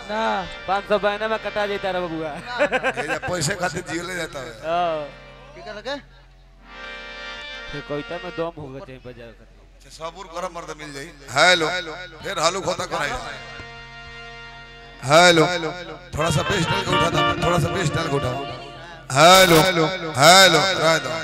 ना पाँच सौ बहना में कटा जाता रे बबुआ ये जे पैसे खातिर जियले जाता है हाँ। की कर लगे फिर कविता में दम होगा चाहिए बाजार का अच्छा, सबूर कर मर्द मिल जाई हेलो फिर हालू खोता कराई हेलो थोड़ा सा बेस डाल के उठा दो थोड़ा सा बेस डाल के उठाओ हेलो हेलो रह दो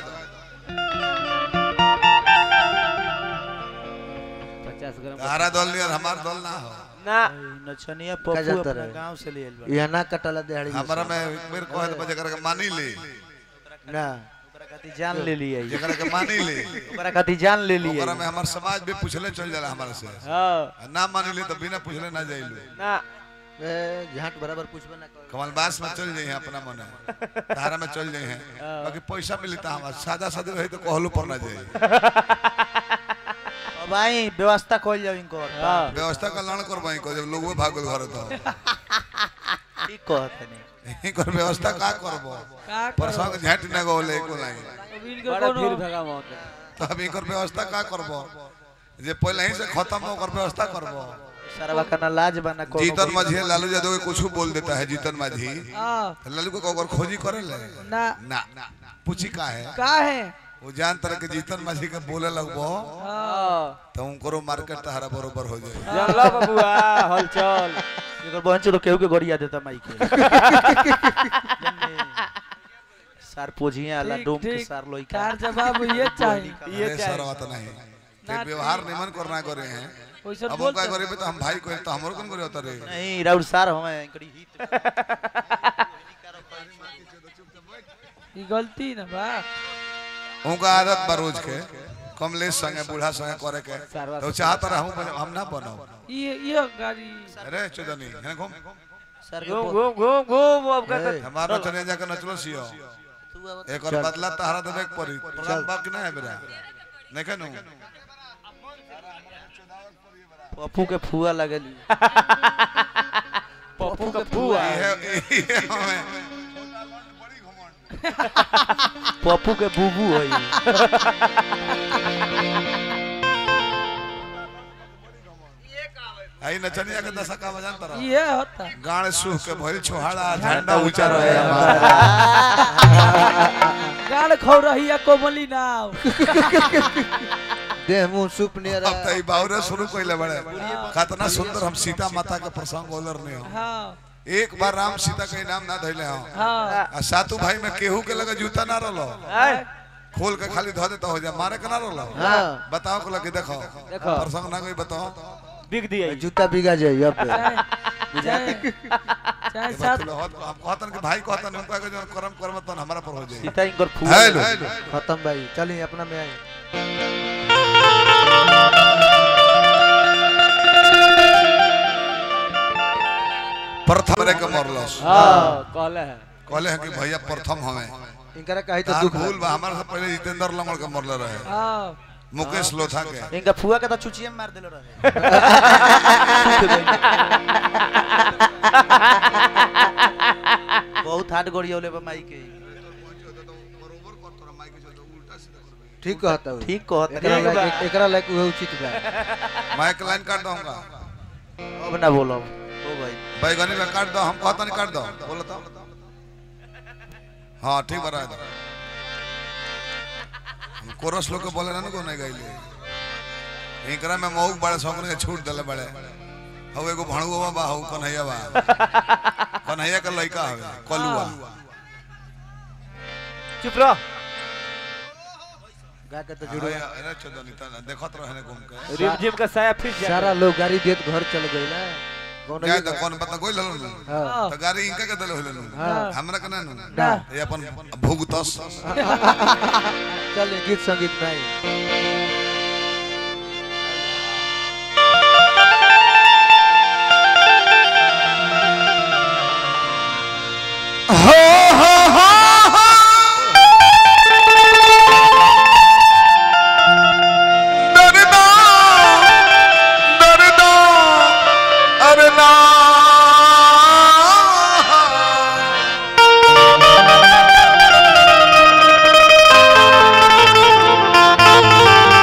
पचास ग्राम तारा दल नहीं और हमार दल ना हो ना नचनिया का पप्पू जाता अपना रहे? गांव से ले आइल बा यहाँ ना कटला देहड़ी हमारा में मेरे को है तो बजे करके मानी ले ना ओकरा खातिर जान ले लिया जे करके मानी ले ओकरा खातिर जान ले लिया ओकरा में हमार समाज भी पूछले चल जाला हमारे से हाँ ना मानी ले तो बिना पूछले ना जाइलू ना ए झाट बराबर पूछबे ना कर कमल बास में चल जाइए अपना मन तारा में चल जाइए बाकी पैसा मिली तो हमार सादा सादी रही तो कहलू पर ना जाए अब आई व्यवस्था खोल जाओ इनको हाँ व्यवस्था का लड़ कर को जब लोग भागल घर तो ठीक कहत नहीं इनकर व्यवस्था का करबो का प्रसंग झट न गोले को लाई अब इनके बड़ा कोनो भीड़ भगा मौत है तो अब इनकर व्यवस्था का करबो जे पहले ही से खत्म हो कर व्यवस्था करबो सारा का लाज बना को जीतन माझी लालू यादव के कुछ बोल देता है जीतन माझी हाँ तो लालू को अगर खोजी करे ले ना ना पूछी का है का है वो जान तरह के जीतन माझी के बोले लगबो हाँ तो उनको मार्केट तहरा बरोबर हो जाए जानला बबुआ हलचल एकर बहन से तो केहू के गरिया देता माई के सार पोझिया आला ठीक, डोम के ठीक। सार लोई का तार जवाब ये चाहिए ये अरे क्या है? सर बात नहीं ना, फिर व्यवहार निमन करना करे हैं वैसे अब बोल उनका करे तो हम भाई को तो हमरो कौन करे होता रे नहीं राउर सार हमें इनकरी हित ये गलती ना बा उनका आदत बा रोज के कमलेश संगे बूढ़ा संगे करे के सारवा तो चाहत रहूं हम ना बनो ये ये गाड़ी अरे चुदनी है घूम सार के घूम बो- घूम घूम घूम अब का ए, हमारा चले जाके नचलो सियो तू अब एक और बदला तहरा देबे के पड़ी प्रोग्राम बाकी ना है बेरा नहीं कहनु पप्पू के फुआ लगली पप्पू का फुआ ये ये हमें पप्पू के बुबू है आई नचनिया के दशा का बजान तरह ये होता गाड़ सुह के भइल छोहाड़ा झंडा ऊंचा रहे हमारा गाड़ खौ रही है कोमली नाव देह मुंह सुप नियर अब तो ई बाउरे शुरू कइले बड़े कितना सुंदर हम सीता माता के प्रसंग बोलर नहीं हो हाँ एक बार राम सीता के नाम ना धइले हो हाँ आ सातू भाई में केहू के लगे जूता ना रलो आय, खोल के खाली धो देता हो जा मारे के ना रलो हाँ बताओ को लगे देखो देखो। प्रसंग ना कोई बताओ बिक दिया जूता बिगा जाई अब चाहे चाहे चाहे ये बात साथ लो, हम कहतन के भाई कहतन उनका के जो कर्म कर्म तन हमारा पर हो जाए सीता इनकर फुआ हेलो खत्म भाई चलिए अपना में आई प्रथम रे के मरलस हाँ कहले है कहले हैं कि भैया प्रथम हमें इनकरा कही तो तार दुख भूल बा हमारे से पहले जितेंद्र लंगड़ के मरले रहे हाँ मुकेश लोथा के इनका फुआ के तो चुचिया में मार देले रहे बहुत हार्ड गोड़िया ले माई के ठीक कहता हूँ ठीक कहत एकरा नहीं लायक एकरा लायक उहे उचित बा माइक लाइन काट दूंगा अब ना बोलो ओ भाई बैगनी में काट दो हम कहता नहीं काट दो बोलो तो हाँ ठीक बरा है हम कोरस लोग के बोले ना को नहीं गईले इनकरा में मौक बड़े सौकने के छूट दले बड़े हौ एगो भणुआ बा हौ कन्हैया बा कन्हैया का लड़का हवे कलुआ चुप रहो गा के तो हाँ, जुड़वा ये- अरे चोदनी तना देखत रहे घूम के रिम जिम का साया फिर जा सारा लोग गाड़ी देत घर चल गई ना कौन क्या तो कौन पता कोई ललन हाँ तो गाड़ी इनका के दले होले हाँ। हमरा के ना ना। ये अपन भुगतस चलिए गीत संगीत में आई दरदा दरदा अरे ना Thank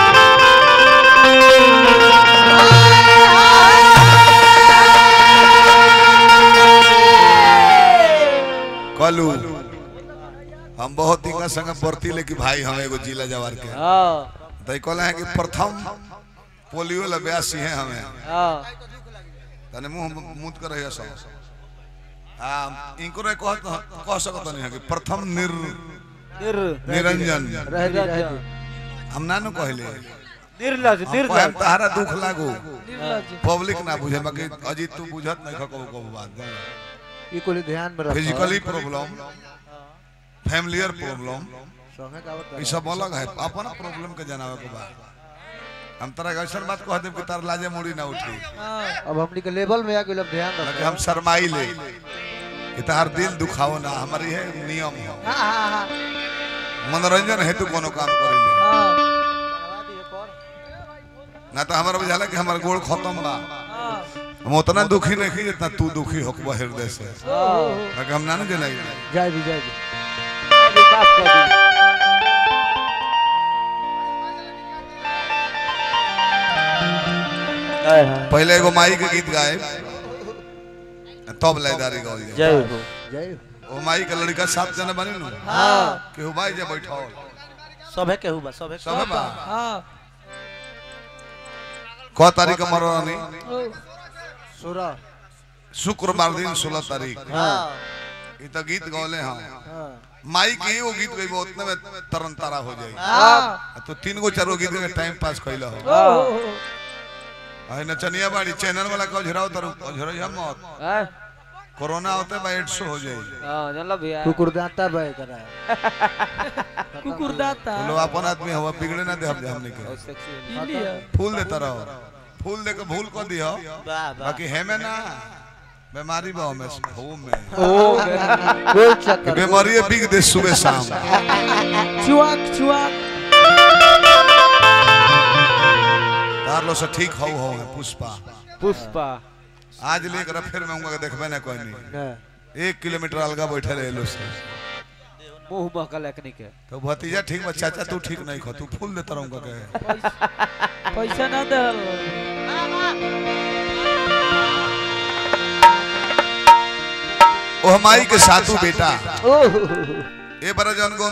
कलू हम बहुत इनका संग बरती ले कि भाई हम एगो जिला जवार के हाँ तो कहले हैं कि प्रथम पोलियो ला ब्यासी है हमें हाँ तने मुंह मुद कर रहिया सब हां इनको रे कह कह सकत नहीं है कि प्रथम निर निर निरंजन रह दी रह दी हम ना नु कहले निर्लज हम निर्लज तहरा दुख लागू निर्लज पब्लिक ना बुझे बाकी अजीत तू बुझत नहीं खको को बात ई कुल ध्यान में रख फिजिकली प्रॉब्लम फैमिलियर प्रॉब्लम संगे गावत ई सब अलग है अपन प्रॉब्लम के जनावे के बा हम तरह के ऐसा बात कह देब कि तार लाजे मुड़ी ना उठी हाँ अब हमनी के लेवल में आ गेल अब ध्यान लगे रख हम शर्माई ले कि तार दिल दुखाओ ना हमारी है नियम है हाँ हाँ हाँ मनोरंजन हेतु कोनो काम करेले हाँ ना तो हमारा बुझाला कि हमार गोड़ खत्म बा हाँ हम उतना दुखी नहीं जितना तू दुखी होकबा हृदय से लगे हम ना ना जनाई जाय भी जाय भी माफ कर दी पहले एगो माई के गीत गाए तब लयदारी गौल जाए जय हो जय ओ माई के लड़का सात जने बने नु हाँ केहू बाई जे बैठो सबे केहू बा सबे सब बा हाँ क तारीख के मरवानी ओ, सुरा शुक्रवार दिन 16 तारीख हां ई तो गीत गौले हम हां माई के एगो गीत गइबो उतने में तरन तारा हो जाई हाँ तो तीन गो चार गो गीत के टाइम पास कइला हो ओ, ओ, ओ, आई नचनिया बाड़ी चैनल वाला को झराओ तर झरई हम मत हाँ कोरोना होते बा 100 हो जाई हाँ जानला भैया कुकुर दांता बह करा कुकुर दाता बोलो अपन आदमी हवा बिगड़े ना दे हम हमने के बहुत सेक्सी है ई लिया फूल देता रहो फूल दे के भूल को दियो वाह वाह बाकी है में ना बीमारी बा में हो में कोई कि चक्कर बीमारी बिग दे सुबह शाम चुआक चुआक तार लो से ठीक हो हो है पुष्पा पुष्पा आज लेकर फिर मैं उनका देखबे ना कोई नहीं ना एक किलोमीटर अलगा बैठे रहे लो से मुंह महकल एकनी के तो भतीजा ठीक बा चाचा तू ठीक नहीं खो तू फूल देता रहूंगा के पैसा पैसा ना दहल ओ हमारी के सातू बेटा ओह ए बार जन